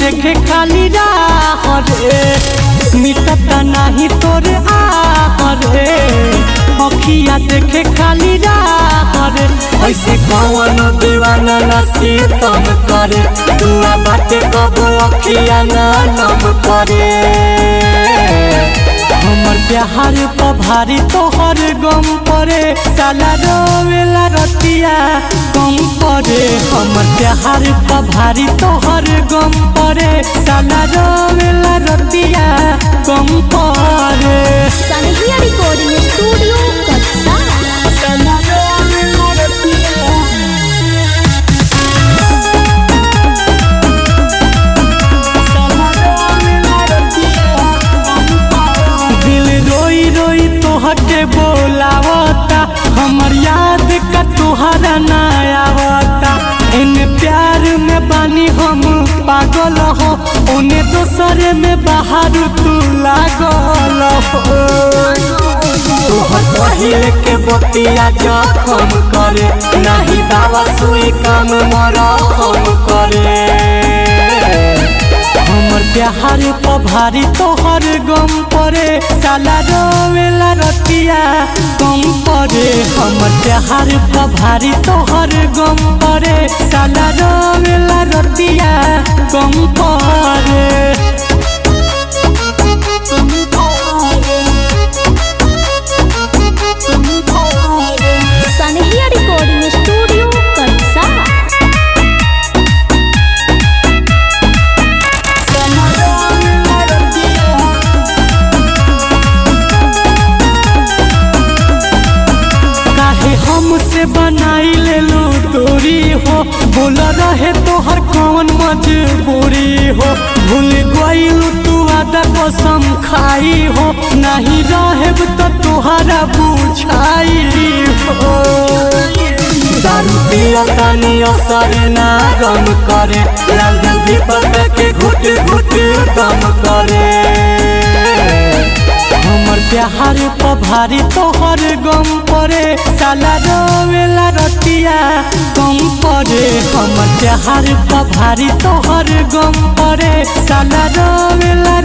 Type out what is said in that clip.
देखे खाली राह रे मिटता नहीं तोरे आह रे अखिया देखे खाली राह रे ऐसे कौन दीवाना नसीतम करे दुआ बाटे कब अखिया ना नम करे हमर प्यार पर भारी तोहर गम परे साला रोवेला रतिया कम परे हमर प्यार पर भारी तोहर गम परे साला रोवेला रतिया कम परे सनहिया रिकॉर्डिंग स्टूडियो कटसा साला रोवेला रतिया दिल रोई रोई तोहके बोलावता हमर याद का तोहरा ना आवता इन प्यार में बानी हम पागल हो ओने दोसरे में बाहर तू लागल हो तोहर पहिले के बतिया जखम करे नाही दावा सुई काम मरहम करे हमर प्यार पर भारी तोहर गम परे साला रोवेला रतिया कम परे हमर प्यार पर भारी तोहर गम परे साला रोवेला रतिया कम परे कम परे कम परे सनहिया रिकॉर्डिंग स्टूडियो कटसा काहे हमसे बनाई ले लो दूरी हो बोल रहे तोहर कौन मजबूरी हो भूल गईल तू आदा कसम खाई हो नहीं रहेब तो तोहरा बुझाई हो दारू पिया तानी असर ना गम करे लाल दीपक के घुट घुट दम करे हमर प्यार पर भारी तोहर गम परे साला रोवेला रतिया कम परे हमर प्यार पर भारी तोहर गम परे साला रोवेला